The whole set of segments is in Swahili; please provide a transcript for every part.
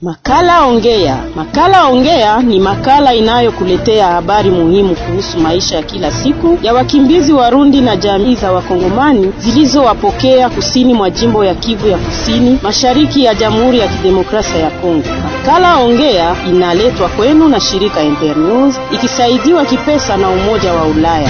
Makala Ongea. Makala Ongea ni makala inayokuletea habari muhimu kuhusu maisha ya kila siku ya wakimbizi Warundi na jamii za Wakongomani zilizowapokea kusini mwa jimbo ya Kivu ya Kusini, mashariki ya Jamhuri ya Kidemokrasia ya Kongo. Makala Ongea inaletwa kwenu na shirika Internews ikisaidiwa kipesa na Umoja wa Ulaya.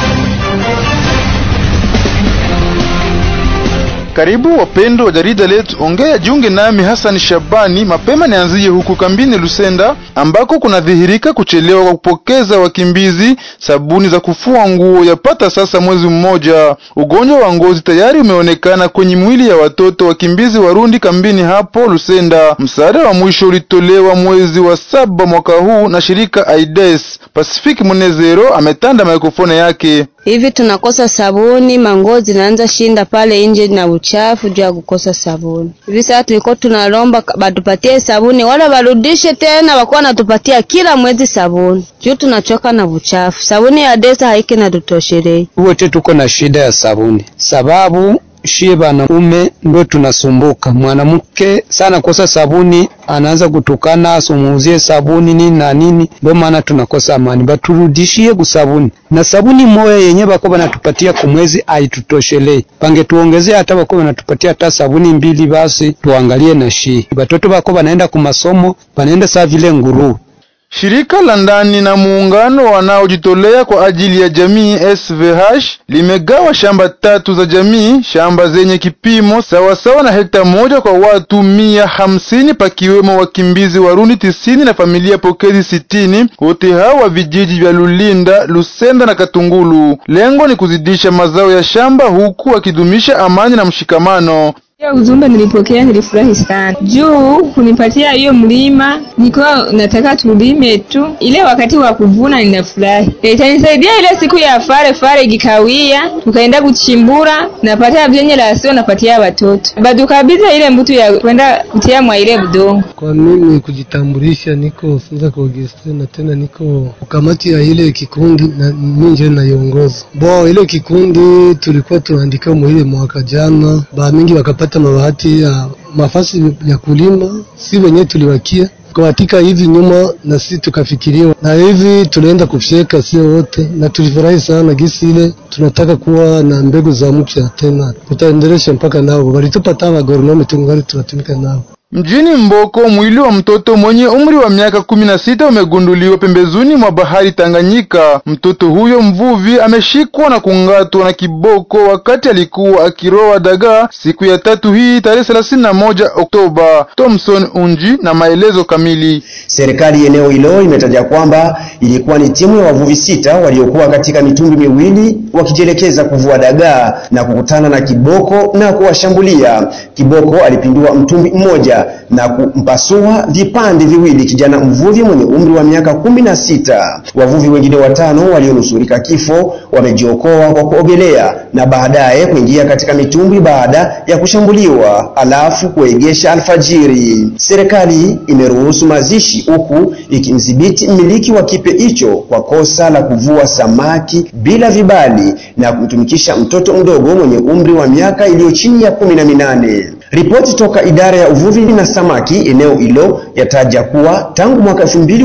Karibu wapendo wa jarida letu Ongea, jiunge nami Hassan Shabani. Mapema nianzie huku kambini Lusenda ambako kunadhihirika kuchelewa kwa kupokeza wakimbizi sabuni za kufua nguo yapata sasa mwezi mmoja. Ugonjwa wa ngozi tayari umeonekana kwenye mwili ya watoto wakimbizi Warundi kambini hapo Lusenda. Msaada wa mwisho ulitolewa mwezi wa saba mwaka huu na shirika AIDS. Pacific Munezero ametanda mikrofoni yake. Hivi tunakosa sabuni, mangozi zinaanza shinda pale nje na uchafu juu ya kukosa sabuni. Hivi sasa tulikuwa tunalomba batupatie sabuni, wala barudishe tena, wakuwa natupatia kila mwezi sabuni juu tunachoka na uchafu. Sabuni ya desa haiki na tutoshelei. Wote tuko na shida ya sabuni, sababu shie banaume ndo tunasumbuka. Mwanamke sana kosa sabuni, anaanza kutukana, asumuuzie sabuni nini na nini, ndio maana tunakosa amani. Baturudishie kusabuni na sabuni moya yenye bako banatupatia kumwezi aitutoshelei, pangetuongezea hata bako banatupatia hata sabuni mbili, basi tuangalie na shie. Batoto bako banaenda kumasomo, banaenda saa vile nguru Shirika la ndani na muungano wanaojitolea kwa ajili ya jamii SVH limegawa shamba tatu za jamii, shamba zenye kipimo sawasawa na hekta moja kwa watu mia hamsini pakiwemo wakimbizi Warundi tisini na familia pokezi sitini, wote hao wa vijiji vya Lulinda, Lusenda na Katungulu. Lengo ni kuzidisha mazao ya shamba huku wakidumisha amani na mshikamano. Hiyo ujumbe nilipokea, nilifurahi sana juu kunipatia hiyo mlima. Nilikuwa nataka tulime tu, ile wakati wa kuvuna ninafurahi. Itanisaidia ile siku ya fare fare ikikawia, tukaenda kuchimbura, napata vyenye la sio, napatia watoto badukabidha ile mbutu ya kwenda kutia mwa ile budongo. Kwa mimi kujitambulisha, niko funza kwa Auguste na tena niko kamati ya ile kikundi na mimi ndio naiongoza. Bo ile kikundi tulikuwa tunaandika mwa ile mwaka jana, ba mingi wakapata pata mabahati ya mafasi ya kulima, si wenyewe tuliwakia katika hivi nyuma, na sisi tukafikiriwa na hivi tunaenda kufyeka sio wote, na tulifurahi sana gisi ile tunataka kuwa na mbegu za mpya tena, tutaendelesha mpaka nao walitupa tawa agronomi, tungali tunatumika nao. Mjini Mboko mwili wa mtoto mwenye umri wa miaka kumi na sita umegunduliwa pembezoni mwa bahari Tanganyika. Mtoto huyo mvuvi ameshikwa na kungatwa na kiboko wakati alikuwa akiroa dagaa siku ya tatu hii tarehe thelathini na moja Oktoba. Thomson Unji na maelezo kamili. Serikali eneo hilo imetaja kwamba ilikuwa ni timu ya wavuvi sita waliokuwa katika mitumbwi miwili wakijielekeza kuvua dagaa na kukutana na kiboko na kuwashambulia. Kiboko alipindua mtumbwi mmoja na kumpasua vipande viwili kijana mvuvi mwenye umri wa miaka kumi na sita. Wavuvi wengine watano walionusurika kifo wamejiokoa kwa kuogelea na baadaye kuingia katika mitumbwi baada ya kushambuliwa alafu kuegesha alfajiri. Serikali imeruhusu mazishi huku ikimdhibiti mmiliki wa kipe hicho kwa kosa la kuvua samaki bila vibali na kumtumikisha mtoto mdogo mwenye umri wa miaka iliyo chini ya kumi na minane. Ripoti toka idara ya uvuvi na samaki eneo hilo yataja kuwa tangu mwaka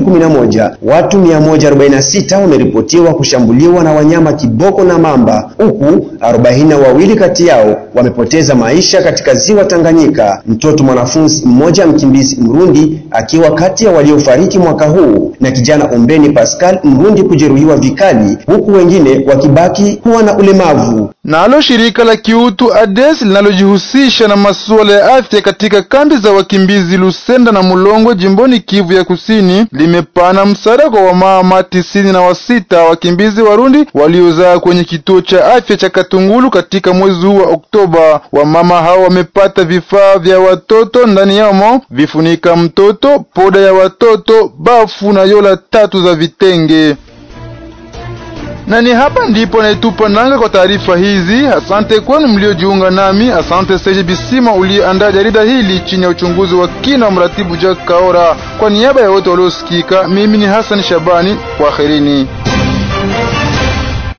2011 watu 146 wameripotiwa kushambuliwa na wanyama kiboko na mamba, huku 42 kati yao wamepoteza maisha katika ziwa Tanganyika. Mtoto mwanafunzi mmoja mkimbizi Mrundi akiwa kati ya waliofariki mwaka huu na kijana Ombeni Pascal Mrundi kujeruhiwa vikali, huku wengine wakibaki kuwa na ulemavu. Nalo shirika la kiutu ADES linalojihusisha na masuala ya afya katika kambi za wakimbizi Lusenda na Mulongo jimboni Kivu ya Kusini limepana msaada kwa wamama tisini na wasita wakimbizi Warundi waliozaa kwenye kituo cha afya cha Katungulu katika mwezi huu wa Oktoba. Wamama hao wamepata vifaa vya watoto, ndani yamo vifunika mtoto, poda ya watoto, bafu na yola tatu za vitenge na ni hapa ndipo naitupa nanga kwa taarifa hizi. Asante kwenu mliojiunga nami. Asante Seji Bisima uliyeandaa jarida hili chini ya uchunguzi wa kina wa mratibu Jack Kaora. Kwa niaba ya wote waliosikika, mimi ni Hassan Shabani, kwaherini.